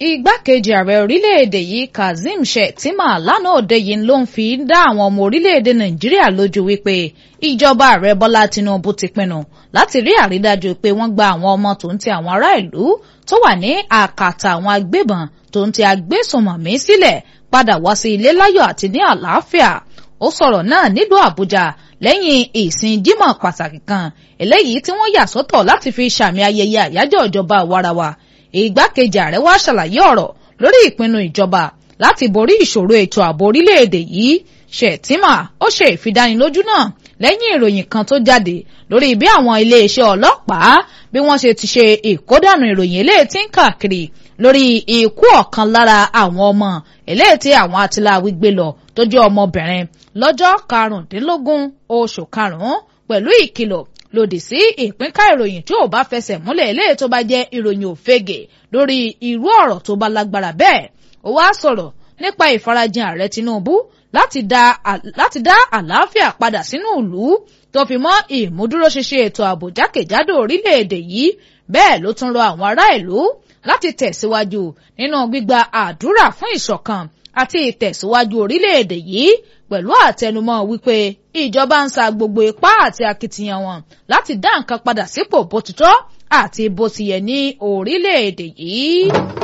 igbákejì ààrẹ orílẹ̀-èdè yìí kazeem shettima lánàá òde yìí ló ń fi dá àwọn ọmọ orílẹ̀-èdè nàìjíríà lójú wípé ìjọba ààrẹ bọ́lá tinubu ti pinnu láti rí àrídájú pé wọ́n gba àwọn ọmọ tó ń ti àwọn ará ìlú tó wà ní àkàtà àwọn agbébọn tó ń ti agbésùnmọ̀mí sílẹ̀ padà wá sí ilé láyọ̀ àti ní àlàáfíà ó sọ̀rọ̀ náà nílùú àbújá lẹ́yìn ìsìn jímọ̀ pàtàkì kan eléyìí tí wọ́n yà sọ́tọ̀ láti fi ṣàmì ayẹyẹ àyájọ́ ìjọba àwarawa ìgbákejì ààrẹ wá ṣàlàyé ọ̀rọ̀ lórí ìpinnu ìjọba láti borí ìṣòro ètò ààbò orílẹ̀-èdè yìí Shettima ó ṣe ìfidánilójú náà lẹ́yìn ìròyìn kan tó jáde lórí bí àwọn iléeṣẹ́ ọlọ́pàá bí wọ́n ṣe ti ṣe ìkódànù ìròyìn eléyìí tí ń káàkiri lórí ikú ọ̀kan lára àwọn ọmọ eléyìí tí àwọn atiláwí gbé lọ tó jẹ́ ọmọbìnrin lọ́jọ́ karùndínlógún oṣù karùn-ún pẹ̀lú ìkìlọ̀ lòdì sí ìpínká ìròyìn tí ò bá fẹsẹ̀ múlẹ̀ eléyìí tó bá jẹ́ ìròyìn òfegè lórí irú ọ̀rọ̀ tó bá lágbára bẹ́ẹ̀ ó wá sọ̀rọ̀ nípa ìfarajìn ààrẹ Tinubu láti dá láti dá àlàáfíà padà sínú ìlú tó fi mọ́ ìmúdúróṣinṣin ètò ààbò jákèjádò orílẹ̀-èdè yìí bẹ́ẹ̀ ló tún rọ àwọn ará ìlú láti tẹ̀síwájú nínú gbígba àdúrà fún ìṣọ̀kan àti ìtẹ̀síwájú orílẹ̀-èdè yìí pẹ̀lú àtẹnumọ́ wípé ìjọba ń sa gbogbo ipá àti akitiyan wọn láti dá nǹkan padà sípò bó ti tọ́ àti bó ti yẹ ní orílẹ̀-èdè yìí.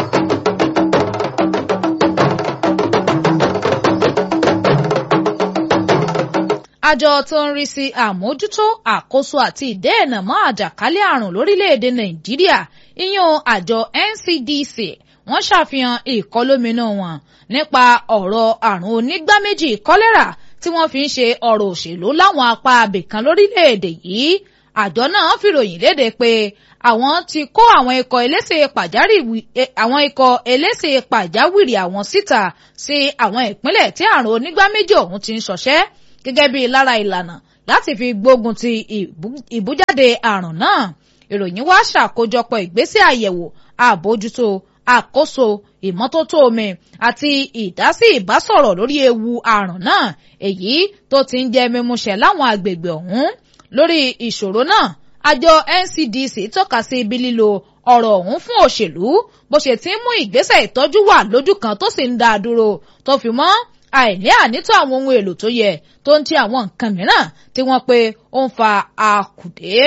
àjọ tó ń rí sí àmójútó àkóso àti ìdẹ́ẹ̀nà mọ́ àjàkálẹ̀ àrùn lórílẹ̀‐èdè nàìjíríà ìyẹn àjọ NCDC wọ́n ṣàfihàn ìkọlóminú wọn nípa ọ̀rọ̀ àrùn onígbáméjì kọ́lẹ́rà tí wọ́n fi ń ṣe ọ̀rọ̀ òṣèlú láwọn apá abìkan lórílẹ̀‐èdè yìí àjọ náà fìròyìn léde pé àwọn ti kó àwọn ikọ̀ eléṣe àwọn ikọ̀ eléṣe pàjáwìrì àwọn síta sí àwọn ìpínlẹ̀ tí àrùn onígbáméjì ọ̀hún ti ń ṣọṣẹ́ gẹ́gẹ́ bí lára ìlànà láti fi gbógun ti ìbújáde àrùn náà ìròyìn wá ṣàkójọpọ̀ ìgbésẹ̀ àyẹ̀wò àbójútó àkóso ìmọ́tótó omi àti ìdásí ìbásọ̀rọ̀ lórí ewu àrùn náà èyí tó ti ń jẹ́ mímúṣẹ láwọn agbègbè ọ̀hún lórí ìṣòro náà àjọ NCDC tọ́ka sí ibi lílo ọ̀rọ̀ ọ̀hún fún òṣèlú bó ṣe ti ń mú ìgbésẹ̀ ìtọ́jú wà lójú kan tó sì ń dá a dúró tó fi mọ́ àìní ànító àwọn ohun èlò tó yẹ tó ń ti àwọn nǹkan mìíràn tí wọ́n pe ó ń fa àkùdé.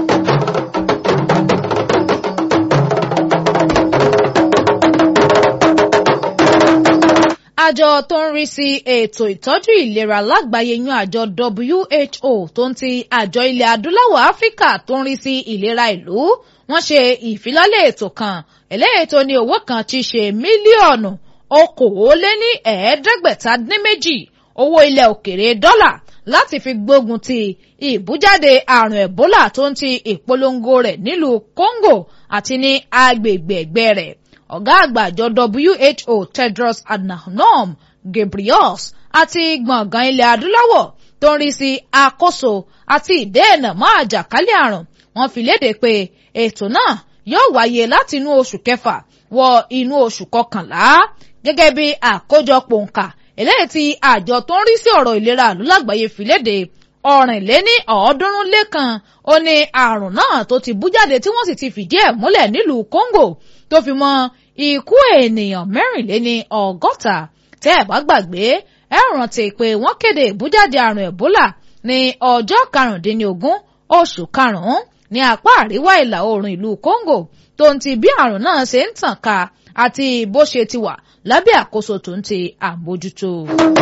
àjọ tó ń rí sí ètò ìtọ́jú ìlera lágbàáyé yan àjọ WHO tó ń ti àjọ ilẹ̀ adúláwọ̀ áfíríkà tó ń rí sí ìlera ìlú wọ́n ṣe ìfilọ́lẹ̀ ètò kan eléyìí tó ní owó kan ti ṣe mílíọ̀nù okòóléní ẹ̀ẹ́dẹ́gbẹ̀ta dín méjì owó ilẹ̀ òkèrè dọ́là láti fi gbógun ti ìbújáde àrùn ẹ̀bólà tó ń ti ìpolongo rẹ̀ nílùú Congo àti ní agbègbè ẹ̀gbẹ́ rẹ̀ ọ̀gá àgbà àjọ WHO Tedros Adhanom Ghebreyesus àti gbọ̀ngàn ilẹ̀ adúláwọ̀ tó ń rí sí àkóso àti ìdẹ́ẹ̀nà mọ́ àjàkálẹ̀ àrùn wọ́n fi léde pé ètò náà yóò wáyé láti inú oṣù kẹfà wọ inú oṣù kọkànlá gẹ́gẹ́ bí àkójọpọ̀ nǹka eléyìí tí àjọ tó ń rí sí ọ̀rọ̀ ìlera àlú lágbàáyé fi léde ọ̀rìnléní ọ̀ọ́dúnrún lẹ́kan ó ní àrùn náà tó ti bú jáde tí wọ́n sì ti fìdí ẹ̀ múlẹ̀ nílùú Congo tó fi mọ́ ikú ènìyàn mẹ́rìnléní ọgọ́ta tẹ́ ẹ̀ bá gbàgbé ẹ rántí pé wọ́n kéde ìbújáde àrùn Ebola ní ọjọ́ karùndínlógún oṣù karùn-ún ní apá àríwá ìlà oòrùn ìlú Congo tó ń ti bí àrùn náà ṣe ń tàn ká àti bó ṣe ti wà lábẹ́ àkóso tó ń ti àmójútó.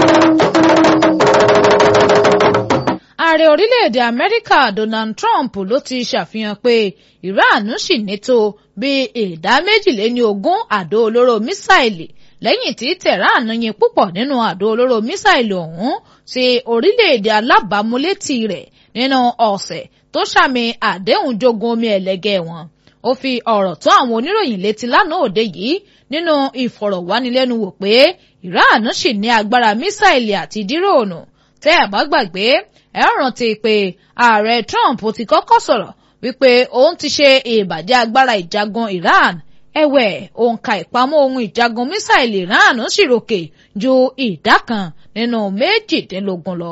ààrẹ orílẹ̀-èdè amẹ́ríkà donald trump ló ti ṣàfihàn pé iran ṣì nító bí ìdá méjìléní ogún àdó olóró mísáìlì lẹ́yìn tí tehran yin púpọ̀ nínú àdó olóró mísáìlì ọ̀hún sí orílẹ̀-èdè alábàámúlétì rẹ̀ nínú ọ̀sẹ̀ tó ṣàmì àdéhùn jogun omi ẹlẹ́gẹ́ wọn ó fi ọ̀rọ̀ tó àwọn oníròyìn létí lánàá òde yìí nínú ìfọ̀rọ̀wánilẹ́nuwò pé Iran ṣì ní agbára mísáìlì àti díròònù tẹ́ ẹ̀ bá gbàgbé ẹ rántí pé ààrẹ Trump ti kọ́kọ́ sọ̀rọ̀ wípé òun ti ṣe ìbàjẹ́ agbára ìjagun Iran ẹ̀wẹ̀ òǹkà ìpamọ́ ohun ìjagun mísáìlì Iran sì ròkè ju ìdá kan nínú méjìdínlógún lọ.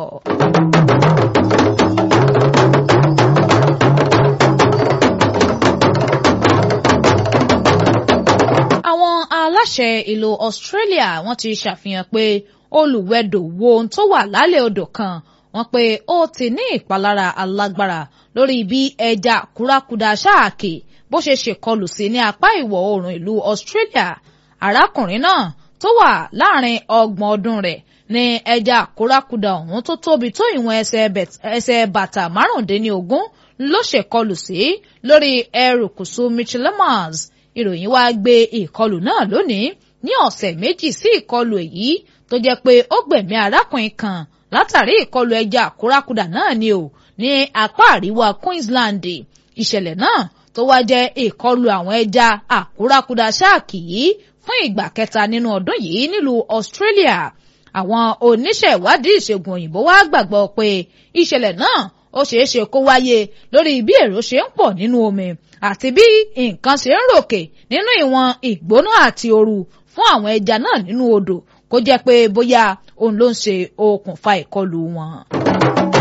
àwọn aláṣẹ ìlú Australia wọ́n ti ṣàfihàn pé olùwẹ̀dò wo ohun tó wà lálẹ́ odò kan wọ́n pé ó ti ní ìpalára alágbára lórí bí ẹja kúrákudà ṣáàkì bó ṣe ṣèkọlù sí ní apá ìwọ̀ oòrùn ìlú Australia arákùnrin náà tó wà láàrin ọgbọ̀n ọdún rẹ̀ ní ẹja kúrákudà ọ̀hún tó tóbi tó ìwọ̀n ẹsẹ̀ bàtà márùndínlógún ló ṣèkọlù sí lórí erékùṣù Michelamas ìròyìn wá gbé ìkọlù náà lónìí ní ọ̀sẹ̀ méjì sí ìkọlù èyí tó jẹ́ pé ó gbẹ̀mí arákùnrin kan látàrí ìkọlù ẹja àkúrákudà náà ni o ní apá àríwá Queensland ìṣẹ̀lẹ̀ náà tó wá jẹ́ ìkọlù àwọn ẹja àkúrákudà ṣáàkì yìí fún ìgbà kẹta nínú ọdún yìí nílùú Australia àwọn oníṣẹ́ ìwádìí ìṣègùn òyìnbó wá gbàgbọ́ pé ìṣẹ̀lẹ̀ náà ó ṣeé ṣe kó wáyé lórí bí èrò ṣe ń pọ̀ nínú omi àti bí nǹkan ṣe ń ròkè nínú ìwọ̀n ìgbóná àti ooru fún àwọn ẹja náà nínú odò kó jẹ́ pé bóyá òun ló ń ṣe okùnfà ìkọlù wọn.